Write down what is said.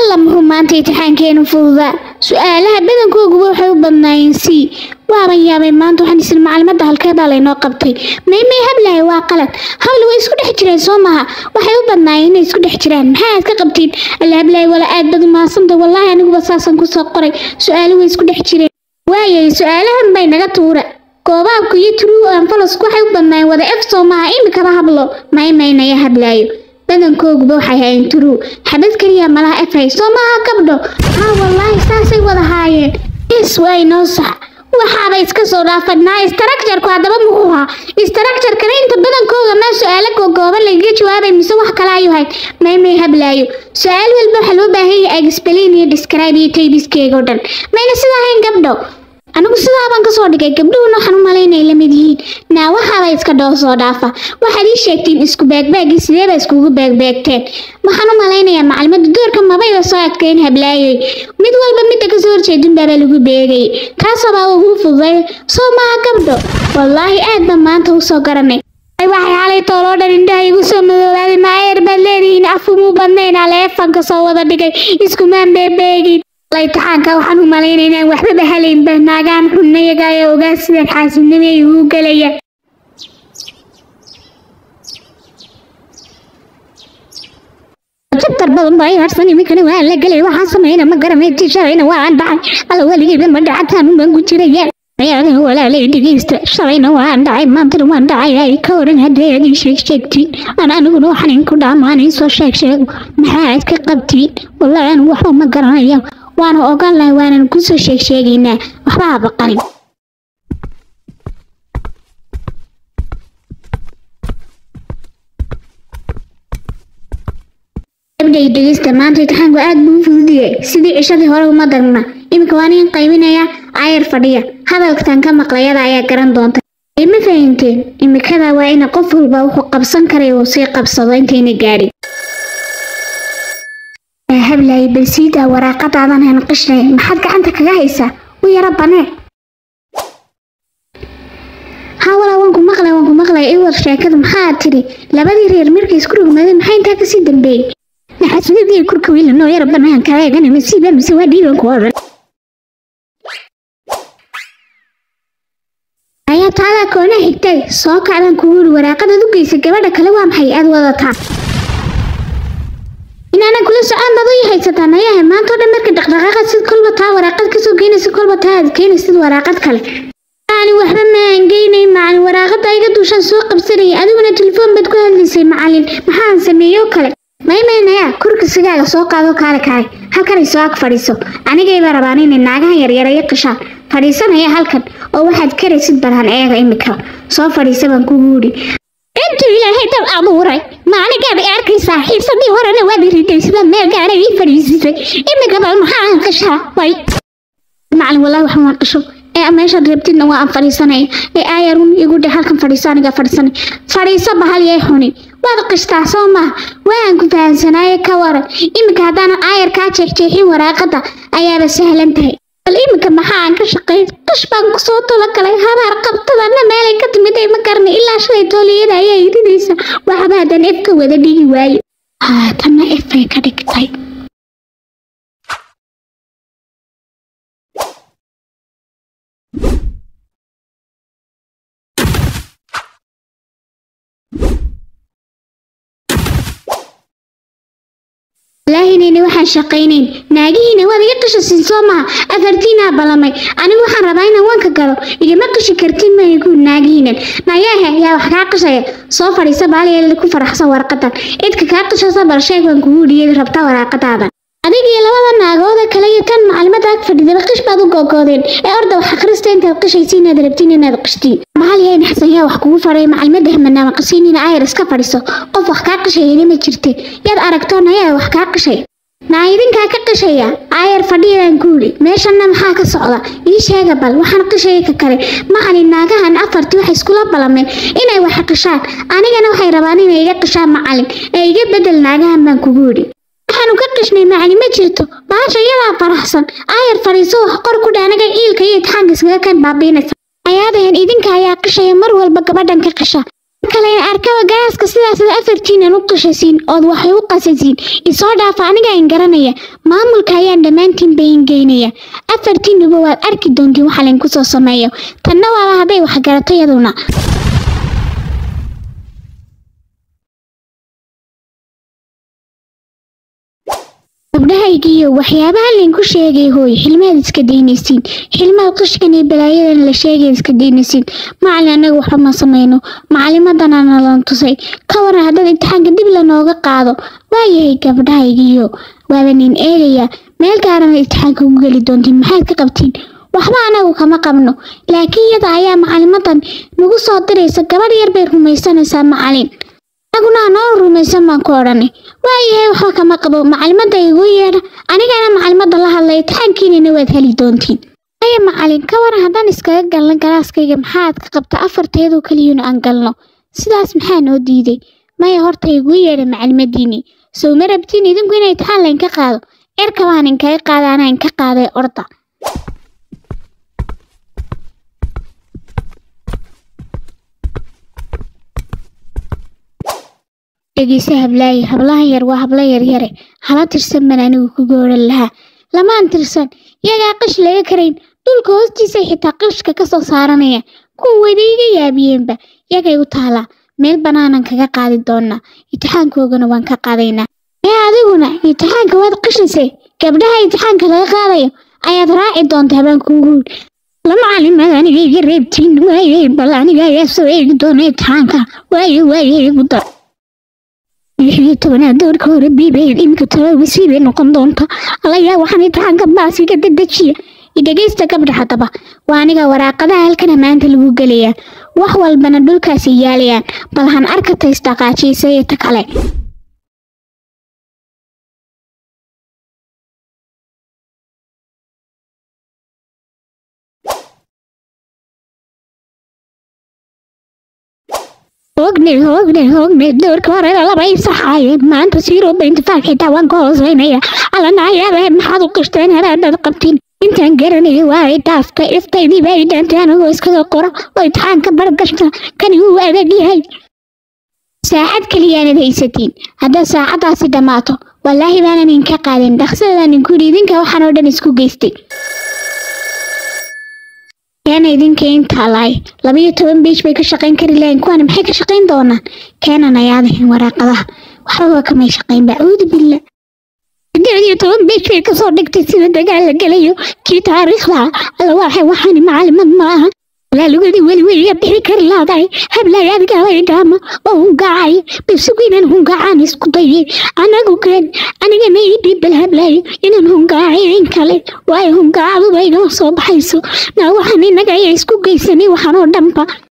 alla muxuu maanta imtixaankeenu fududaa su-aalaha badankooguba waxay u badnaayeen c waaban yaabay maanta waxaan isla macalimadda halkeebaa laynoo qabtay maymay hablahay waa qalad habli way isku dhex jireen soo maha waxay u badnaayeen inay isku dhex jiraan maxaa aad ka qabtiin alla hablahay wala aad bad umahadsanta wallaahi aniguba saasaan kusoo qoray su-aalo way isku dhex jireen waayay su-aalahan bay naga tuura goobaabku iyo true anfalasku waxay u badnaayeen wada f soo maha imikaba hablo maymaynaya hablaayo badankooguba waxay hayn true xabad keliya malaha f hay soo maaha gabdho haa wallaahi saasay wada haayeen is waa inoo sax waxaaba iska soo dhaafadnaa istarakjarku haddaba muxuu ahaa istarakjarkana inta badankooga maa su-aalo googooban lagaga jawaabay mise wax kale ayuu hayd maymay hablaayo su-aal walba waxaa loo baahan yahay explain iyo describe iyo taybiskeega o dhan mayna sidaa hayn gabdho anigu sidaabaan kasoo dhigay gabdhuhuna waxaan u malaynay la mid yihiin naa waxaaba iska dhoo soo dhaafa waxaad ii sheegtiin isku beegbeegii sideeba iskugu beegbeegteen waxaan u malaynayaa macalimadda doorka mabayba soo adkeyn hablaayoy mid walba midda kasoo horjeedin baaba lagu beegayay kaasabaa ugu fududay soo maha gabdho wallaahi aad baan maanta usoo garanay waxay xalay tooloo dhan indhaha igu soo madoobaaday maayeer baad leedihiin afumuu badnayn aleefanka soo wada dhigay iskumaan beebeegin imtixaanka waxaan u malaynay inaan waxbaba halaynba naagaan xunnayaga ayaa ogaa sidaan xaasidnimo igu gelaya jabtar badan baa i harsan iminkana waa la gelay waxaan samayna ma garanay tishalayna waan dhacay alla weligeyba ma dhacataan umaan ku jiraya ayaadaha walaalay dhegeysta shalayna waan dhacay maantana waan dhacay ay ka oran haddii aad ii sheeg sheegtiin aan aniguna waxaan inku dhaamaan iisoo sheeg sheego maxaa aad ka qabtiin wallahi anigu waxba ma garanayo waana ogaan lahay waanan kusoo sheeg sheegaynaa waxba ha baqanin gabdhay dhegeysta maanta imtixaanku aad buu u fududiyay sidii cishadii hore uma dagna iminka waan in qaybinaya ayar fadhiya hadalkan ka maqlayada ayaa garan doonta ma fahanteen imikada waa ina qof walba wuxuu qabsan karay uu sii qabsado intayna gaadhin hablay bal siidaa waraaqadaadan han qishnay maxaad gacanta kaga haysaa u yara banee haa walaa waan ku maqlay waan ku maqlay iwar sheekada maxaa tidhi labadii reer markay isku rogmaadeen maxaa intaa kasii dambeeyey naxasuudii kurka wiila noo yara banaan kaa eegana masiiba mise waa dhiiban ku odhan ayaa taadaa koona xigtay soo kacdan kugu yidhi waraaqadaad u geysa gabadha kale waa maxay aad wadataa inaanan kula socon bad u haysataa nayahay maanta oo dhan marka dhaqdhaqaaqa sid kolba taa waraaqad kasoo geynaysa kolba taa aad keenaysid waraaqad kale ani waxba ma aan geynay macalin waraaqada iga duushaan soo qabsanayay adiguna telefoon baad ku hadlaysay macalin maxaan sameeyo kale maymaynaya kurkisigaaga soo qaado kaale kaale halkan isoo ag fadhiiso anigayba rabaan inay naagahan yaryara i qishaan fadhiisanaya halkan oo waxaad karaysid barhan eega imika soo fadhiisa baan kugu yidhi intuu ilaahay dab abuuray maanigaad i arkaysaa xiisadii horena waad iriday sida meel gaara ii fadhiisisay imika bal maxaan qishaa way macalin wallahi waxaan waan qisho ee meeshaad rabtidna waa aan fadhiisanaya ee aayarun igu dhe halkan fadhiiso aniga fadhiisanay fadhiiso bahal yay xuni waad qishtaa soo maha waan ku fahamsanaaye ka waran iminka haddaanan aayar kaa jeexjeexin waraaqada ayaaba sahlan tahay bal iminka maxaa aan ka shaqeyn qish baan kusoo talogalay habaar qabtadana meelay ka timid ay ma garna ilaa shalay tooliyada ayaa iridaysa waxba haddaan ef ka wada dhigi waayo haatanna efay ka dhigtay ilaahinayna waxaan shaqaynayn naagihiina waad iga qishasin soo maha afartiinaa balamay anigu waxaan rabaa inaan wanka galo igama qishi kartiin maygu naagihiinan nayaahe yaa wax kaa qishaya soo fadhiisa baaliyeela ku faraxsan warqadan cidka kaa qishasa bal sheeg baan kugu dhiyay rabta waraaqadaadan adigii labada naagooda kale iyo tan macalimada ag fadhidaba qish baad u googoodeen ee orda wax akhrista intaad qishaysa inaad rabtiin inaad qishtiin maxal yahay naxsan yaa wax kugu faray macalimada hamanaama qisiin ina ayar iska fadhiso qof wax kaa qishayana ma jirte yaad aragtoon ayaa wax kaa qishay naa idinkaa ka qishaya aayar fadhiyadaan ku yidhi meeshanna maxaa ka socda ii sheega bal waxaan qishaya ka kale macalin naagahan afartii waxay iskula balameen inay wax qishaan anigana waxay rabaan inay iga qishaan macalin ee iga bedel naagahan baan kugu yidhi waxaanu ka qishnay macalin ma jirto baasha iyadaa faraxsan aayar fadhiiso wax qor ku dhaanaga iilka iyo itixaanka iskaga kan baabiinaysa ayaadahan idinka ayaa qishaya mar walba gabadhan ka qisha kalen arkaba galaaska sidaasad afartiinan u qashasiin ood waxay u qasasiin isoo dhaafa aniga in garanaya maamulka ayaan dhammaantiin bayin geynaya afartiinuba waad arki doontiin waxa laynku soo sameeyo tanna waaba hadday waxgarato yaduna gabdhahaygiiyo waxyaabaha laynku sheegay hooy xilmaad iska daynaysiin xilmaad qishkan iyo balaayadan la sheegay iska daynaysiin macalin annaga waxba ma samayno macalimadana nalan tusay ka waran haddaad imtixaanka dib lanooga qaado waayahay gabdhahaygiiyo waaba nin eegaya meel gaarana imtixaanka ugu geli doontiin maxaad ka qabtiin waxba anagu kama qabno laakiin yada ayaa macalimadan nagu soo diraysa gabadh yar bay rumaysanaysaa macalin anaguna noo rumaysan baan ku odhanay waayahay waxba kama qabo macalimada igu yeedha anigana macalimada la hadlay imtixaankiinana waad heli doontiin aya macalin ka waran haddaan iskaga galno galaaskayga maxaad ka qabta afarteedoo keliyuna aan galno sidaas maxaa noo diiday maya horta igu yeedha macalimadiinii sow ma rabtiin idinku inay imtixaan laynka qaado erkabaan inkaga qaada anaa inka qaaday orda dhegeyse hablaaye hablaha yar waa habla yaryare hala tirsan baan anigu ku gooran lahaa lamaan tirsan iyagaa qish laga karayn dhulka hoostiisay xitaa qishka ka soo saaranaya kuwa weyda iga yaabiyeenba iyagay u taalaa meel bannaanan kaga qaadi doonaa imtixaankoogana waan ka qaadaynaa ee adiguna imtixaanka waad qishisay gabdhaha imtixaanka laga qaadayo ayaad raaci doontaa baan kuugu lama calimad aniga iga reebtiin waaye bal aniga ayaa soo eegi doona imtixaanka waaye waaye igu dar lixiyo tobanaad doorka hore biibay iminka talobisii bay noqon doonta alayaa waxaan imtixaanka baasiga dedejiya idhegeysta gabdha haddaba waa aniga waraaqadaha halkana maanta lagu gelayaa wax walbana dhulkaasi yaalayaan bal han arkata isdhaqaajiisa iyo ta kale hogne hogne hogne doorka hore laba isaxaaye maanta siiroba intifaaq xitaa waan ka hooseynaya alanaayaabe maxaad u qishteen heraadad qabtiin intaan garanaya waa ay dhaaftay iftaydii baa i dhaantay anagoo iskaga qora oo imtixaanka bargashta kani wuu adag yahay saacad keliyaanad haysatiin haddaad saacaddaasi dhammaato wallaahi baanan inka qaadin dhaqsadaan inku yidhi idinka waxaan oo dhan isku geystay keena idinka intaa lahay labayo toban biish bay ka shaqayn kari lahayn kuwana maxay ka shaqayn doonaan keenan ayaadahin waraaqadaha waxbaba kamay shaqayn bacuudu billah sideed iyo toban biish bay kasoo dhigtay sida dagaal la gelayo kii taariikhda alla waxay waxaani macalimad maaha walaalugadii weli weliya bixi kari laadahay hablay adgaalay dhaama oo hungaacay bisugu inaan hungaacaan isku dayay anagu keen anigana ii dhiibbal hablayo inaan hungaacay in kale waayo hungaacadu baygama soo baxayso naa waxaan inaga ayaa isku geysanay waxaan oo dhanba